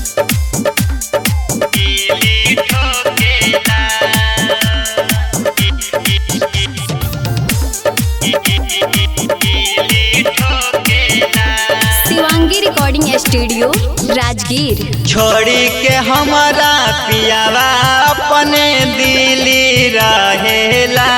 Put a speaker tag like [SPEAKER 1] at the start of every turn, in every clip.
[SPEAKER 1] कीली ठोकेला कीली ठोकेला
[SPEAKER 2] शिवांगी रिकॉर्डिंग स्टूडियो राजगीर
[SPEAKER 1] छोड़ी के हमारा पियावा अपने दिली रहेला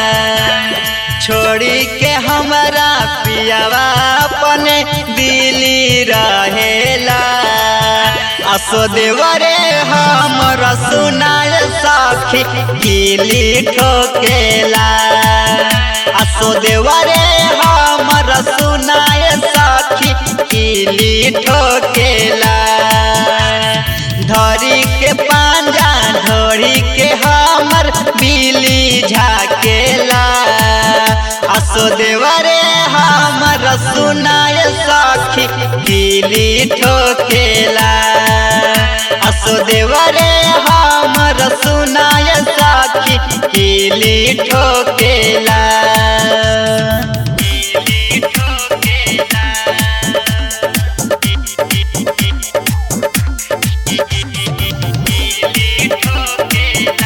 [SPEAKER 1] छोड़ी के हमारा पियावा अपने दिली रहेला असो देवरे हमर सुनाय सखी कीली ठोकेला असो देवरे हमर सुनाय सखी कीली ठोकेला धरी के पांजा धोरी के हमर बिली झाकेला असो देवरे हमर सुनाय सखी कीली ठोकेला असो देवरे हमर सुनाय सखी कीली ठोकेला कीली ठोकेला कीली ठोकेला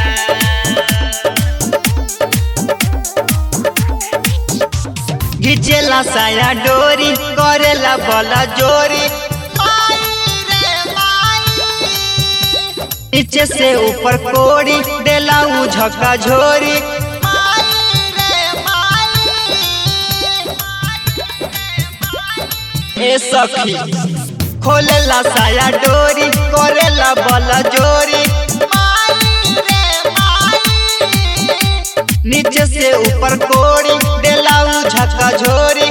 [SPEAKER 1] घिचेला साया डोरी करेला बला जोरी नीचे से ऊपर कोड़ी देला उ झका झोरी ए सखी खोलेला साया डोरी करेला बला जोरी नीचे से ऊपर कोड़ी देला उ झका झोरी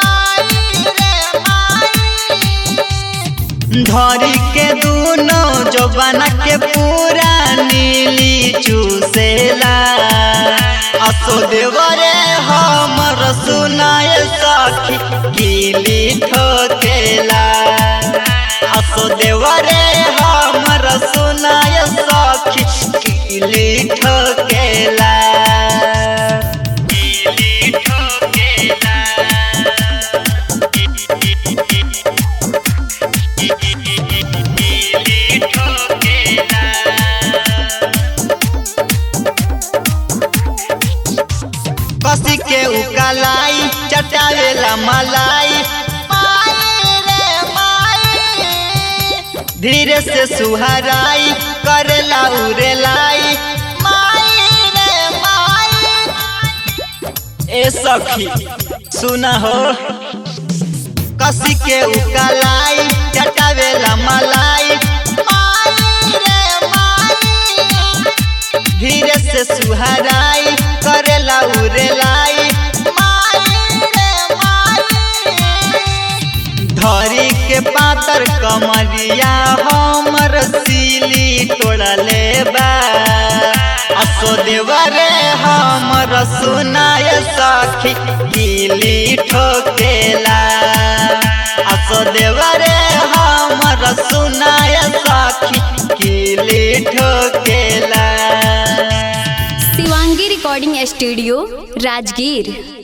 [SPEAKER 1] धरी के दूनो जवाना के पूरा नीली चूसेला असो देवरे हमर सुनाय सखी कीली ठोकेला असो देवरे हमर सुनाय सखी कीली ठोकेला कीली ठोकेला कीली ठोकेला कसी के उकालाई चटावेला मलाई धीरे से सुहराई करेला उरेलाई ए सखी सुना हो कसी के उकालाई चटावेला मलाई धीरे से सुहराई करेला उरेलाई धरी के पातर कमरिया हमर सीली तोड़ले बा असो देवरे हमर सुनाय सखी कीली ठोकेला असो देवरे हमर सुनाय सखी कीली ठोकेला
[SPEAKER 2] शिवांगी रिकॉर्डिंग स्टूडियो राजगीर